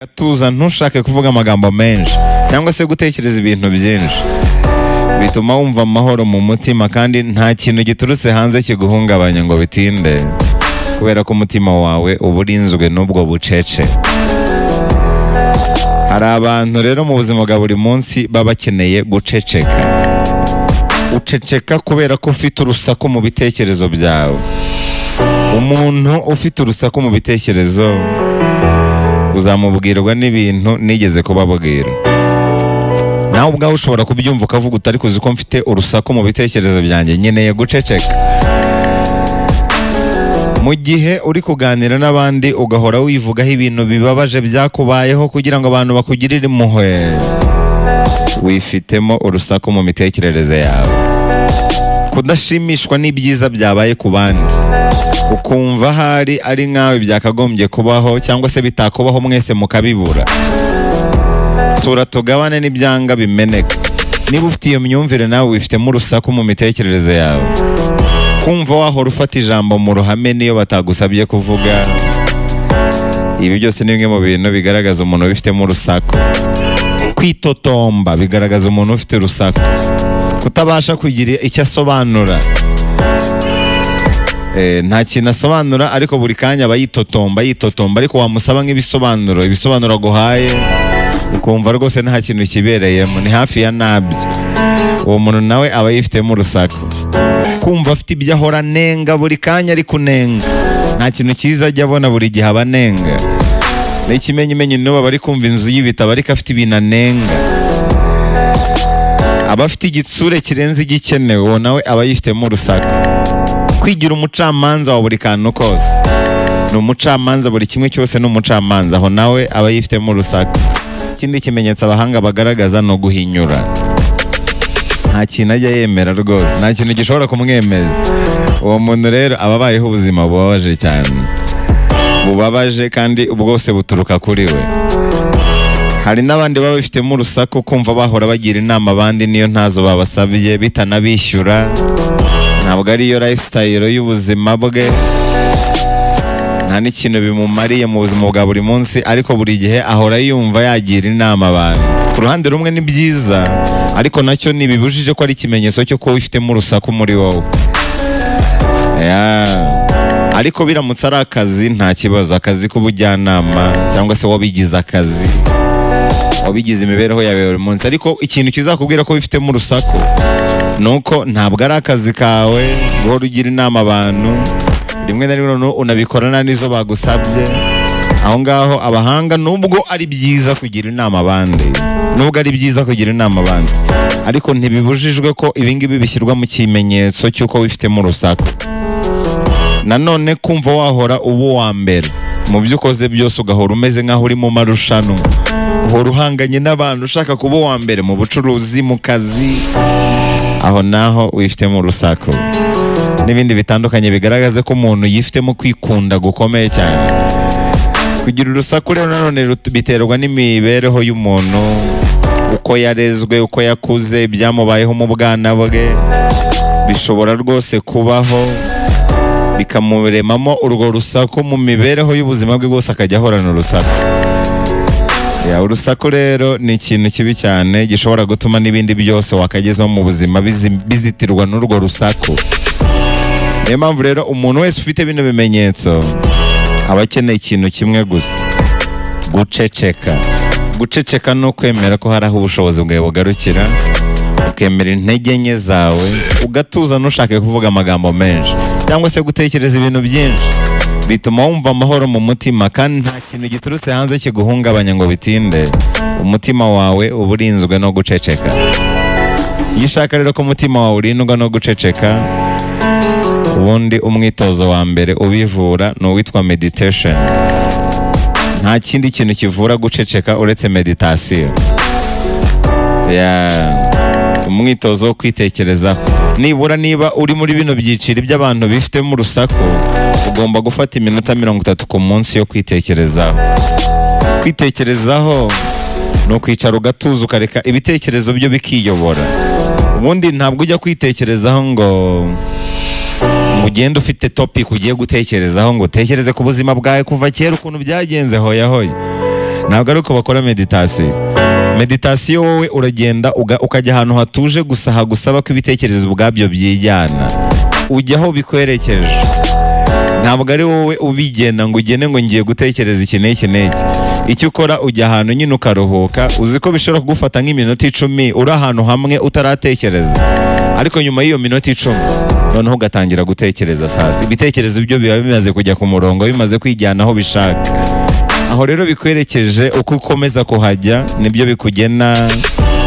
gatuza ntushake kuvuga amagambo menshi cyangwa se gutekereza ibintu byinshi bituma wumva amahoro mu mutima kandi nta kintu giturutse hanze kiguhungabanya ngo bitinde kubera ko umutima wawe uba urinzwe n'ubwo bucece hari abantu rero mu buzima bwa buri munsi baba bakeneye guceceka uceceka kubera ko ufite urusaku mu bitekerezo byawe umuntu ufite urusaku mu bitekerezo uzamubwirwa n'ibintu nigeze kubabwira nawe ubwawe ushobora kubyumva ukavuga utari kuzi ko mfite urusaku mu bitekerezo byanjye nkeneye guceceka mu gihe uri kuganira n'abandi ugahora wivugaho ibintu bibabaje byakubayeho kugira ngo abantu bakugirire impuhwe wifitemo urusaku mu mitekerereze yawe kudashimishwa n'ibyiza byabaye ku bandi ukumva ahari ari nkawe byakagombye kubaho cyangwa se bitakubaho mwese mukabibura tura tugabane n'ibyanga bimeneka niba ufite iyo myumvire nawe wifitemo urusaku mu mitekerereze yawe kumva wahora ufata ijambo mu ruhame n'iyo batagusabye kuvuga ibi byose ni bimwe mu bintu bigaragaza umuntu ubifitemo urusaku kwitotomba bigaragaza umuntu ufite urusaku kutabasha kugira icyo asobanura Eh, nta kintu asobanura ariko buri kanya aba yitotomba yitotomba ariko wamusaba nk'ibisobanuro ibisobanuro aguhaye ukumva rwose nta kintu kibereyemo ni hafi ya nabyo uwo muntu nawe aba yifitemo urusaku kumva afite ibyo ahora anenga buri kanya ari kunenga nta kintu cyiza ajya abona buri gihe aba anenga ni ikimenyimenyi n'ubu aba ari kumva inzu y'ibitabo ariko afite ibintu anenga aba afite igitsure kirenze igikenewe uwo nawe aba yifitemo urusaku kwigira umucamanza wa buri kantu kose ni umucamanza buri kimwe cyose ni umucamanza aho nawe aba yifitemo urusaku ikindi kimenyetso abahanga bagaragaza ni uguhinyura nta kintu ajya yemera rwose nta kintu gishobora kumwemeza uwo muntu rero aba abayeho ubuzima bubabaje cyane bubabaje kandi bwose buturuka kuri we hari n'abandi baba bifitemo urusaku kumva bahora bagira inama abandi niyo ntazo babasabye bitanabishyura ntabwo ariyo lifestyle y'ubuzima bwe nta n'ikintu bimumariye mu buzima bwa buri munsi ariko buri gihe ahora yumva yagira inama abantu ku ruhande rumwe ni byiza ariko nacyo ntibibujije ko ari ikimenyetso cyo kuba wifitemo urusaku muri wowe Yeah. ariko biramutse ari akazi nta kibazo akazi k'ubujyanama cyangwa se wabigize akazi wabigize imibereho yawe ya buri munsi ariko ikintu kizakubwira ko wifitemo urusaku nuko ntabwo ari akazi kawe guhora ugira inama abantu rimwe na rimwe noneho unabikorana n'izo bagusabye aho ngaho abahanga nubwo ari byiza kugira inama abandi nubwo ari byiza kugira inama abandi ariko ntibibujijwe ko ibingibi bishyirwa mu kimenyetso cy'uko wifitemo urusaku nanone kumva wahora uba uwa mbere mu byo ukoze byose ugahora umeze nk'aho uri mu marushanwa uhora uhanganye n'abantu ushaka kuba uwa mbere mu bucuruzi mu kazi aho naho wifitemo urusaku n'ibindi bitandukanye bigaragaza ko umuntu yifitemo kwikunda gukomeye cyane kugira urusaku rero nanone rut- biterwa n'imibereho y'umuntu uko yarezwe uko yakuze ibyamubayeho mu bwana bwe bishobora rwose kubaho bikamuremamo urwo rusaku mu mibereho y'ubuzima bwe bwose akajya ahorana urusaku Ya, urusaku rero ni ikintu kibi cyane gishobora gutuma n'ibindi byose wakagezaho mu buzima bizi- bizitirwa n'urwo rusaku niyo mpamvu rero umuntu wese ufite bino bimenyetso aba akeneye ikintu kimwe gusa guceceka guceceka ni ukwemera ko hari aho ubushobozi bwawe bugarukira ukemera intege nke zawe ugatuza ntushake kuvuga amagambo menshi cyangwa se gutekereza ibintu byinshi bituma wumva amahoro mu mutima kandi nta kintu giturutse hanze kiguhungabanya ngo bitinde umutima wawe uba urinzwe no guceceka iyo ushaka rero ko umutima wawe urindwa no guceceka ubundi umwitozo wa mbere ubivura ni uwitwa meditation nta kindi kintu kivura guceceka uretse meditasiyo Yeah. umwitozo wo kwitekerezaho nibura niba uri muri bino byiciro by'abantu bifitemo urusaku ugomba gufata iminota mirongo itatu ku munsi yo kwitekerezaho kwitekerezaho ni ukwicara ugatuza ukareka ibitekerezo byo bikiyobora ubundi ntabwo ujya kwitekerezaho ngo ugende ufite topic ugiye gutekerezaho ngo utekereze ku buzima bwawe kuva kera ukuntu byagenze hoya hoya ntabwo ari uko bakora meditasiyo meditasiyo wowe uragenda uga- ukajya ahantu hatuje gusa hagusaba ko ibitekerezo ubwabyo byijyana ujya aho bikwerekeje ntabwo ari wowe ubigena ngo ugene ngo ngiye gutekereza iki n'iki n'iki icyo ukora ujya ahantu nyine ukaruhuka uzi ko bishobora kugufata nk'iminota icumi uri ahantu hamwe utaratekereza ariko nyuma y'iyo minota icumi noneho ugatangira gutekereza sasa ibitekerezo byo biba bimaze kujya ku murongo bimaze kwijyana aho bishaka aho rero bikwerekeje uko ukomeza kuhajya nibyo bikugena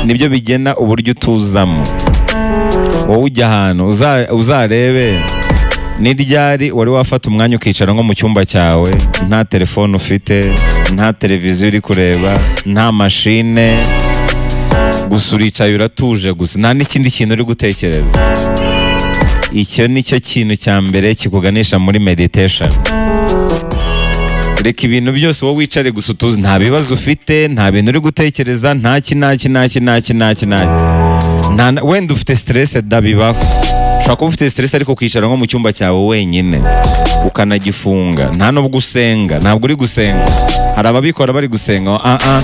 nibyo bigena uburyo utuzamo wowe ujya ahantu uza- uzarebe ni ryari wari wafata umwanya ukicara nko mu cyumba cyawe nta telefone ufite nta televiziyo uri kureba nta mashine gusa uricaye uratuje gusa nta n'ikindi kintu uri gutekereza icyo ni cyo kintu cya mbere kikuganisha muri meditation reka ibintu byose wowe wicare gusa utuzi nta bibazo ufite nta bintu uri gutekereza ntaki naki naki naki naki naki Nta na- wenda ufite stress da bibaho ushobora kuba ufite stress ariko ukicara nko mu cyumba cyawe wenyine ukanagifunga nta nubwo usenga ntabwo uri gusenga hari ababikora bari gusenga ah ah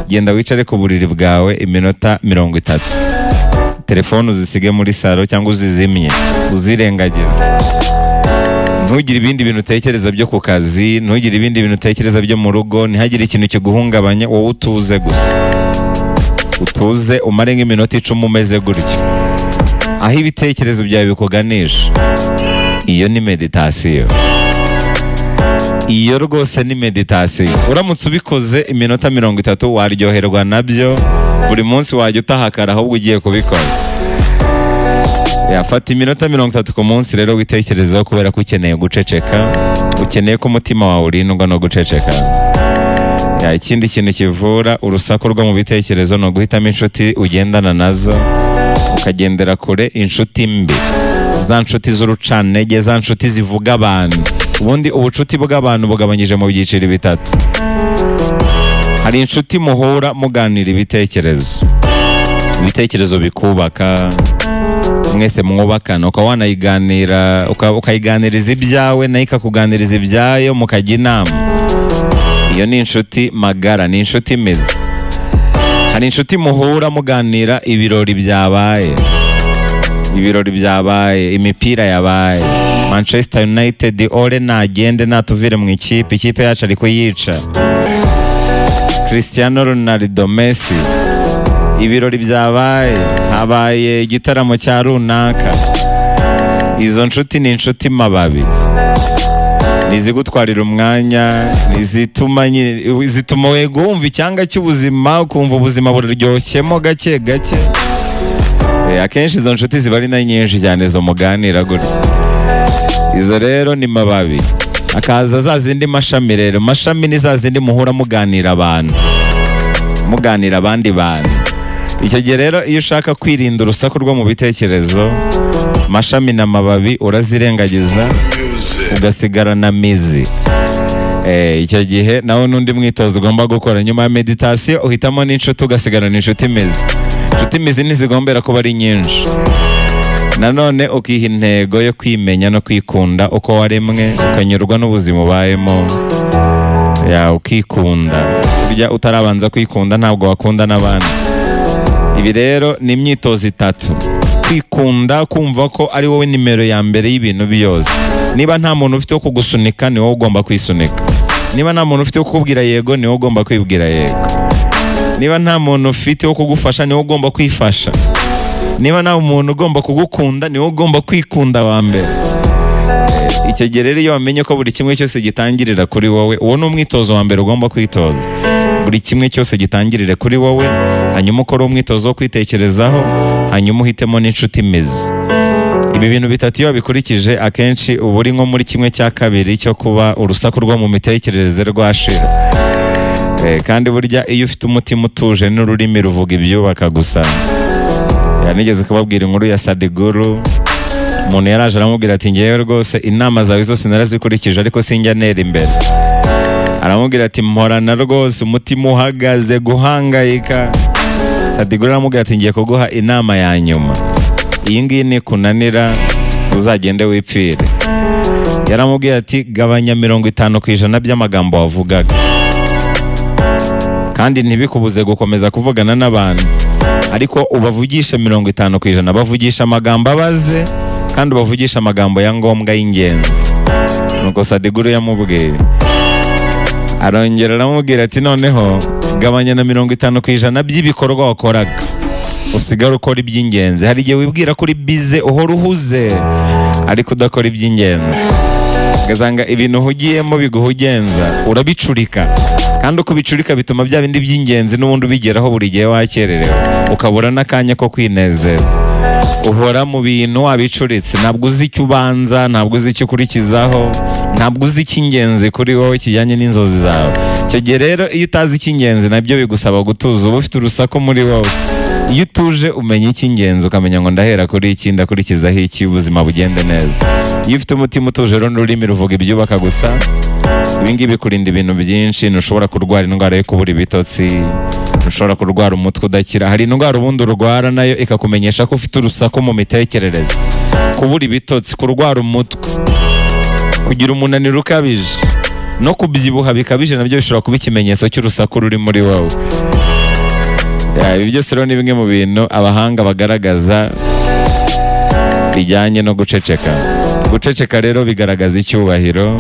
genda wicare ku buriri bwawe iminota mirongo itatu telefone uzisige muri salo cyangwa uzizimye uzirengagize ntugire ibindi bintu utekereza byo ku kazi ntugire ibindi bintu utekereza byo mu rugo ntihagire ikintu kiguhungabanya wowe utuze gusa utuze umare nk'iminota icumi umeze gutyo aho ibitekerezo byawe bikuganisha iyo ni meditasiyo iyo rwose ni meditasiyo uramutse ubikoze iminota mirongo itatu waryoherwa nabyo buri munsi wajya utahakara ahubwo ugiye kubikora yafata iminota mirongo itatu ku munsi rero witekerezeho kubera ko ukeneye guceceka ukeneye ko umutima wawe urindwa no guceceka Ya, ikindi kintu kivura urusaku rwo mu bitekerezo ni uguhitamo inshuti ugendana nazo ukagendera kure inshuti mbi za nshuti z'urucantege za nshuti zivuga abantu ubundi ubucuti bw'abantu bugabanyije mu byiciro bitatu hari inshuti muhura muganira ibitekerezo ibitekerezo bikubaka mwese mwubakana ukaba wanayiganira uka- ukayiganiriza ibyawe nayo ikakuganiriza ibyayo mukajya inama iyo ni inshuti magara ni inshuti imeze hari inshuti muhura muganira ibirori byabaye ibirori byabaye imipira yabaye manchester united ore nagende natuvire mu ikipe ikipe yacu ari kuyica cristiano ronaldo messi ibirori byabaye habaye igitaramo cya runaka izo nshuti ni inshuti mababi ni izigutwarira umwanya ni izituma nyine- zituma wego wumva icyanga cy'ubuzima ukumva ubuzima buryoshemo gake gake Eh, akenshi izo nshuti ziba ari na nyinshi cyane zo muganira gutya izo rero ni mababi akaza za zindi mashami rero mashami ni za zindi muhura muganira abantu muganira abandi bantu icyo gihe rero iyo ushaka kwirinda urusaku rwo mu bitekerezo mashami na mababi urazirengagiza ugasigara na mizi Eh, icyo gihe nawe n'undi mwitozo ugomba gukora nyuma ya meditasiyo uhitamo n'inshuti ugasigarana inshuti mizi inshuti mizi ntizigombera kuba ari nyinshi nanone ukiha intego yo kwimenya no kwikunda uko waremwe ukanyurwa n'ubuzima ubayemo ya ukikunda burya utarabanza kwikunda ntabwo wakunda n'abandi ibi rero ni imyitozo itatu kwikunda kumva ko ari wowe nimero ya mbere y'ibintu byose niba nta muntu ufite wo kugusunika ni wowe ugomba kwisunika niba nta muntu ufite wo kukubwira yego ni wowe ugomba kwibwira yego niba nta muntu ufite wo kugufasha ni wowe ugomba kwifasha niba nta muntu ugomba kugukunda ni wowe ugomba kwikunda wa mbere icyo gihe rero iyo wamenye ko buri kimwe cyose gitangirira kuri wowe uwo ni umwitozo wa mbere ugomba kwitoza buri kimwe cyose gitangirire kuri wowe hanyuma ukore umwitozo wo kwitekerezaho hanyuma uhitemo n'inshuti imeze ibi bintu bitatu iyo wabikurikije akenshi uba uri nko muri kimwe cya kabiri cyo kuba urusaku rwo mu mitekerereze rwashira Eh, kandi burya iyo ufite umutima utuje n'ururimi ruvuga ibyubaka gusa Ya, nigeze kubabwira inkuru ya sadiguru umuntu yaraje aramubwira ati ngewe rwose inama zawe zose narazikurikije ariko sinjya ntera imbere aramubwira ati mporana rwose umutima uhagaze guhangayika sadigura aramubwira ati ngiye kuguha inama ya nyuma iyi ngiyi nikunanira uzagende wipfire yaramubwiye ati gabanya mirongo itanu ku ijana by'amagambo wavugaga kandi ntibikubuze gukomeza kuvugana n'abantu ariko ubavugishe mirongo itanu ku ijana bavugisha amagambo abaze kandi ubavugisha amagambo ya ngombwa y'ingenzi nuko sadiguru yamubwiye arongera aramubwira ati noneho gabanya na mirongo itanu ku ijana by'ibikorwa wakoraga usigare ukora iby'ingenzi hari igihe wibwira kuri bize uhora uhuze ariko udakora iby'ingenzi ugasanga ibintu uhugiyemo biguha ugenza urabicurika kandi uko ubicurika bituma bya bindi by'ingenzi n'ubundi ubigeraho buri gihe wakererewe ukabura n'akanya ko kwinezeza uhora mu bintu wabicuritse ntabwo uzi icyo ubanza ntabwo uzi icyo ukurikizaho ntabwo uzi icy'ingenzi kuri wowe kijyanye n'inzozi zawe icyo gihe rero iyo utazi icy'ingenzi nabyo bigusaba gutuza uba ufite urusaku muri wowe iyo utuje umenya icy'ingenzi ukamenya ngo ndahera kuri iki ndakurikizaho iki ubuzima bugende neza iyo ufite umutima utuje rero n'ururimi ruvuga ibyubaka gusa ibingibi bikurinda ibintu byinshi ntushobora kurwara indwara yo kubura ibitotsi ntushobora kurwara umutwe udakira hari indwara ubundi urwara nayo ikakumenyesha ko ufite urusaku mu mitekerereze kubura ibitotsi kurwara umutwe kugira umunaniro ukabije no kubyibuha bikabije nabyo bishobora kuba ikimenyetso cy'urusaku ruri muri wowe Ya, ibi byose rero ni bimwe mu bintu abahanga bagaragaza bijyanye no guceceka guceceka rero bigaragaza icyubahiro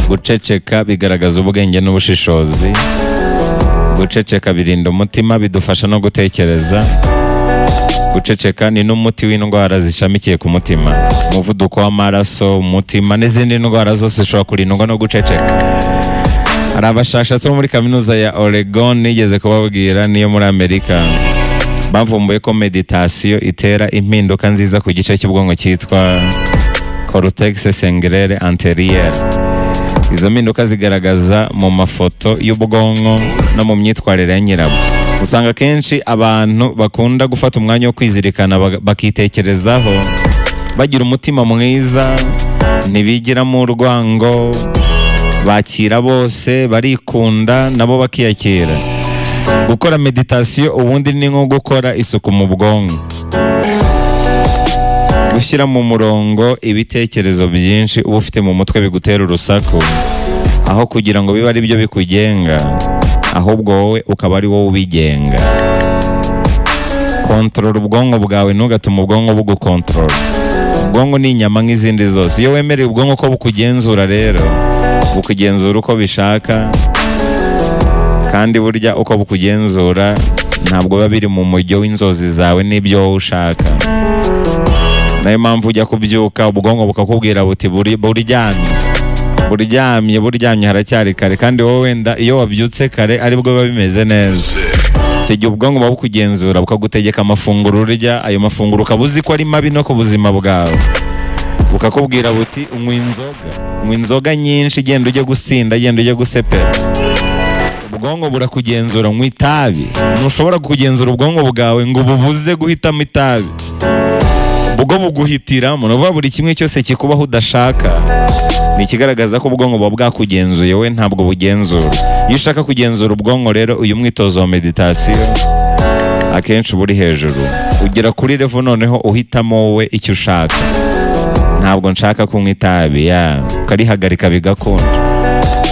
guceceka bigaragaza ubwenge n'ubushishozi guceceka birinda umutima bidufasha no gutekereza guceceka ni n'umuti w'indwara zishamikiye ku mutima umuvuduko w'amaraso umutima n'izindi ndwara zose zishobora kurindwa no guceceka hari abashakashatsi bo muri kaminuza ya Oregon nigeze kubabwira niyo muri Amerika bavumbuye ko meditasiyo itera impinduka nziza ku gice cy'ubwonko cyitwa cortex sengrere anterior izo mpinduka zigaragaza mu mafoto y'ubwonko no mu myitwarire ya nyirabwo usanga akenshi abantu bakunda gufata umwanya wo kwizirikana bak- bakitekerezaho bagira umutima mwiza ntibigiramo urwango bakira bose barikunda nabo bakiyakira gukora meditasiyo ubundi ni nko gukora isuku mu bwonko gushyira mu murongo ibitekerezo byinshi uba ufite mu mutwe bigutera urusaku aho kugira ngo bibe ari byo bikugenga ahubwo wowe ukaba ari wowe ubigenga kontorora ubwonko bwawe ntugatuma ubwonko bugukontorora ubwonko ni inyama nk'izindi zose iyo wemereye ubwonko ko bukugenzura rero bukugenzura uko bishaka kandi burya uko bukugenzura ntabwo biba biri mu mujyo w'inzozi zawe n'ibyo wowe ushaka nayo mpamvu ujya kubyuka ubwonko bukakubwira buti "Buri- buryamye buryamye buryamye haracyari kare kandi wowe wenda iyo wabyutse kare aribwo biba bimeze neza icyo gihe ubwonko buba bukugenzura bukagutegeka amafunguro urya ayo mafunguro ukaba uzi ko ari mabi no ku buzima bwawe bukakubwira buti unywa inzoga unywa inzoga nyinshi genda ujye gusinda genda ujye gusepera ubwonko burakugenzura unywa itabi ntushobora kugenzura ubwonko bwawe ngo bubuze guhitamo itabi ubwo buguhitiramo ni ukuvuga buri kimwe cyose kikubaho udashaka ni ikigaragaza ko ubwonko buba bwakugenzuye we ntabwo bugenzura iyo ushaka kugenzura ubwonko rero uyu mwitozo wa meditasiyo akenshi uba uri hejuru ugera kuri revo noneho uhitamo wowe icyo ushaka ntabwo nshaka kunywa itabi ya ukarihagarika bigakunda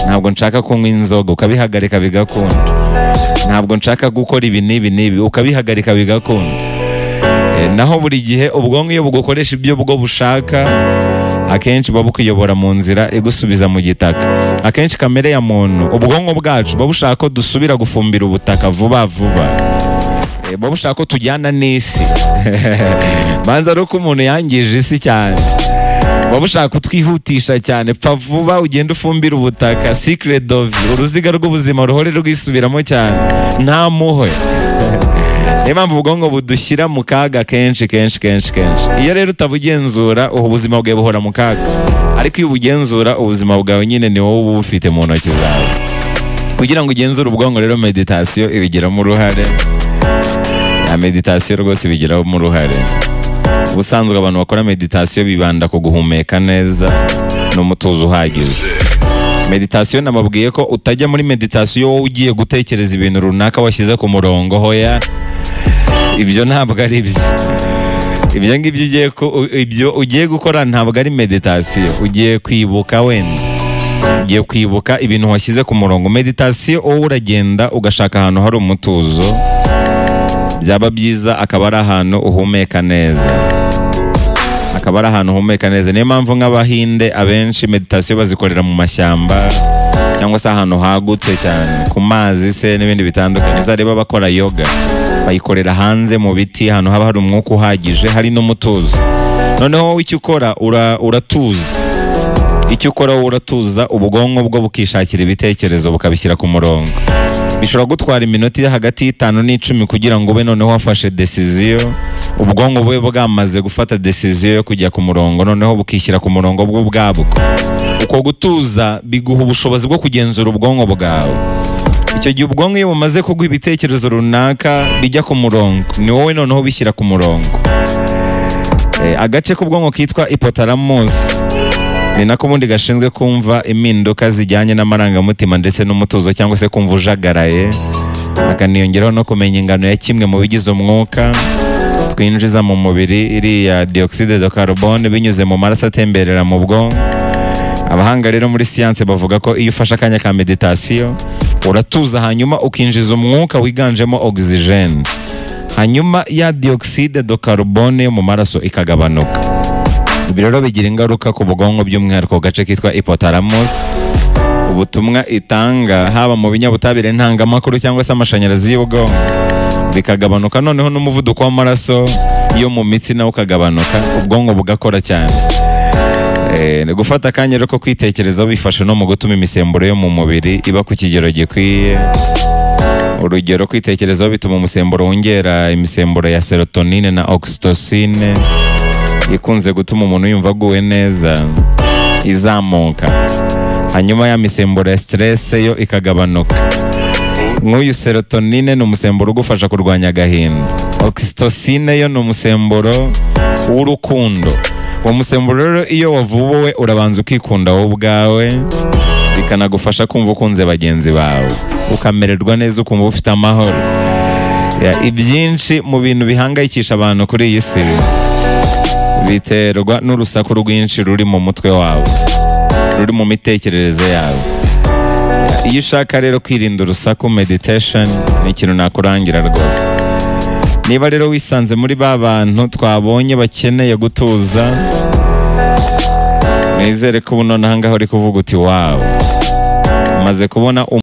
ntabwo nshaka kunywa inzoga ukabihagarika bigakunda ntabwo nshaka gukora ibi n'ibi n'ibi ukabihagarika bigakunda Eh, naho buri gihe ubwonko iyo bugukoresha ibyo bwo bushaka akenshi buba bukuyobora mu nzira igusubiza mu gitaka akenshi kamere ya muntu ubwonko bwacu buba bushaka ko dusubira gufumbira ubutaka vuba vuba Eh, buba bushaka ko tujyana n'isi manza ari uko umuntu yangije isi cyane buba bushaka kutwihutisha cyane pfa vuba ugende ufumbire ubutaka sikire dovi uruziga rw'ubuzima ruhore rwisubiramo cyane nta muhwe niyo mpamvu ubwonko budushyira mu kaga kenshi kenshi kenshi kenshi iyo rero utabugenzura ubu ubuzima bwawe buhora mu kaga ariko iyo ubugenzura ubuzima bwawe nyine ni wowe uba ubufite mu ntoki zawe kugira ngo ugenzure ubwonko rero meditasiyo ibigiramo uruhare ya meditasiyo rwose ibigiramo uruhare ubusanzwe abantu bakora meditasiyo bibanda ku guhumeka neza n'umutuzo uhagije meditasiyo namabwiye ko utajya muri meditasiyo wowe ugiye gutekereza ibintu runaka washyize ku murongo hoya ibyo ntabwo ari byo ibyo ngibyo ugiye ku- ibyo ugiye gukora ntabwo ari meditasiyo ugiye kwibuka wenda ugiye kwibuka ibintu washyize ku murongo meditasiyo wowe uragenda ugashaka ahantu hari umutuzo byaba byiza akaba ari ahantu uhumeka neza akaba ari ahantu uhumeka neza niyo mpamvu nk'abahinde abenshi meditasiyo bazikorera mu mashyamba cyangwa se ahantu hagutse cyane ku mazi se n'ibindi bitandukanye uzareba bakora yoga bayikorera hanze mu biti ahantu haba hari umwuka uhagije hari n'umutuzo noneho wowe icyo ukora ura- uratuza icyo ukora wowe uratuza ubwonko bwo bukishakira ibitekerezo bukabishyira ku murongo bishobora gutwara iminota iri hagati y'itanu n'icumi kugira ngo ube noneho wafashe desiziyo ubwonko bube bwamaze gufata desiziyo yo kujya ku murongo noneho bukishyira ku murongo bwo ubwabwo uko gutuza biguha ubushobozi bwo kugenzura ubwonko bwawe icyo gihe ubwonko iyo bumaze kugwa ibitekerezo runaka bijya ku murongo ni wowe noneho ubishyira ku murongo Eh, agace k'ubwonko kitwa ipotaramusi ni nako ubundi gashinzwe kumva impinduka zijyanye n'amarangamutima ndetse n'umutuzo cyangwa se kumva ujagaraye akaniyongeraho no kumenya ingano ya kimwe mu bigize umwuka twinjiza mu mubiri iriya dioxide de carbone binyuze mu maraso atemberera mu bwonko abahanga rero muri siyanse bavuga ko iyo ufashe akanya ka meditasiyo uratuza hanyuma ukinjiza umwuka wiganjemo ogisijeni hanyuma ya dioxide de carbone yo mu maraso ikagabanuka ibi rero bigira ingaruka ku bwonko by'umwihariko ku gace kitwa ipotaramus ubutumwa itanga haba mu binyabutabire ntangamakuru cyangwa se amashanyarazi y'ubwonko bikagabanuka noneho n'umuvuduko w'amaraso yo mu mitsi nawo ukagabanuka ubwonko bugakora cyane Eh, ni gufata akanya rero ko kwitekerezaho bifasha no mu gutuma imisemburo yo mu mubiri iba ku kigero gikwiye urugero kwitekerezaho bituma umusemburo wongera imisemburo ya serotonine na oxytocine ikunze gutuma umuntu yumva aguwe neza izamuka hanyuma ya misemburo ya stress yo ikagabanuka nk'uyu serotonine ni umusemburo ugufasha kurwanya agahinda oxytocine yo ni umusemburo w'urukundo uwo musemburo rero iyo wavubuwe urabanza ukikunda wowe ubwawe bikanagufasha kumva ukunze bagenzi bawe ukamererwa neza ukumva ufite amahoro Ya, ibyinshi mu bintu bihangayikisha abantu kuri iyi si biterwa n'urusaku rwinshi ruri mu mutwe wawe ruri mu mitekerereze yawe iyo ushaka rero kwirinda urusaku meditation ni ikintu nakurangira rwose niba rero wisanze muri ba bantu twabonye bakeneye gutuza mwizere ko ubu nonaha ngaho uri kuvuga uti wawe umaze kubona um-